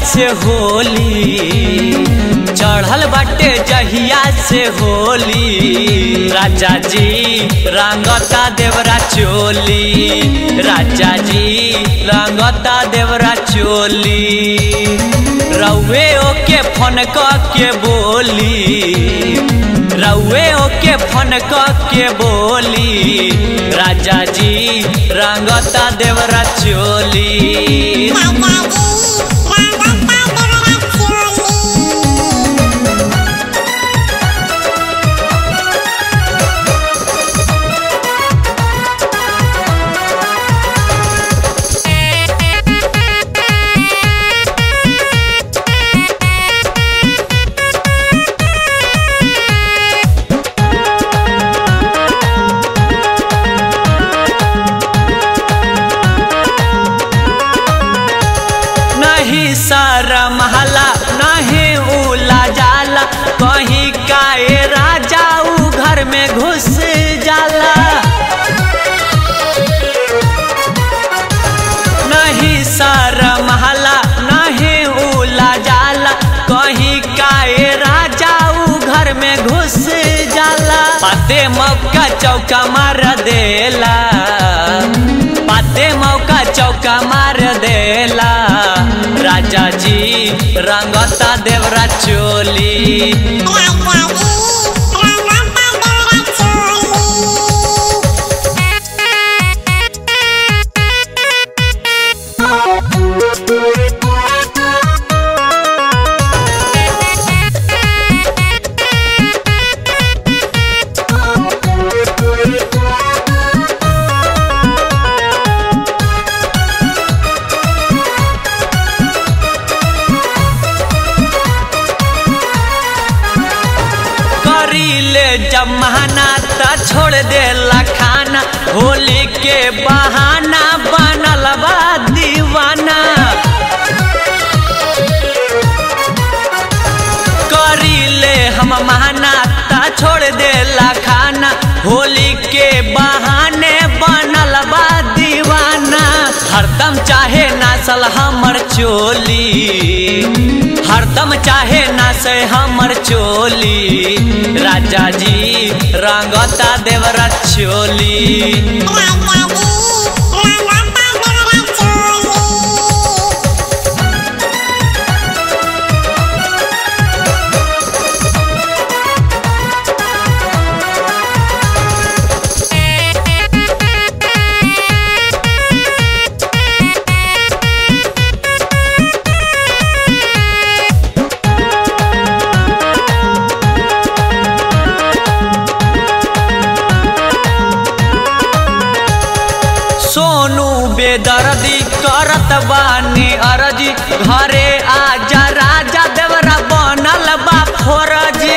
से होली चढ़ल बाटे जहिया से होली राजा जी रंगता देवरा चोली राजा जी रंगता देवरा चोली रउए ओके फोन के बोली रउए ओके फोन के बोली राजा जी रंगता देवरा चोली नहीं सारा महला नहीं उला जाला कहीं काए राजा ऊ घर में घुस जाला नहीं सारा महला नहीं उला जाला कहीं काए राजा ऊ घर में घुस जाला पाते मौका चौका मार देला पाते मौका चौका मार देला राजा जी रंगता देवरा चोली करीले जमाना त छोड़ देला खाना होली के बहाना बनल बा दीवाना करीले हम महाना त छोड़ देला खाना होली के बहाने बनल बा दीवाना हरदम चाहे नासल हमर चोली हरदम चाहे ना से हमर चोली राजा जी रंगता देवरा चोली सोनू बेदर्दी करत बानी अरजी घरे आजा राजा देवरा बनल बा फोरजी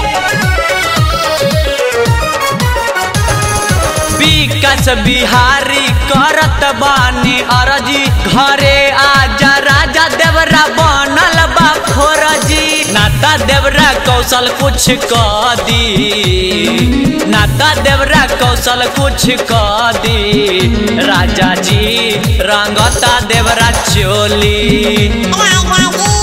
विकास बिहारी करत बानी अरजी घरे आजा राजा देवरा बनल बा फोरजी नाता देवरा कौशल कुछ क दी नाता देवरा कौशल कुछ क दी राजा जी रंगता देवरा चोली Bye.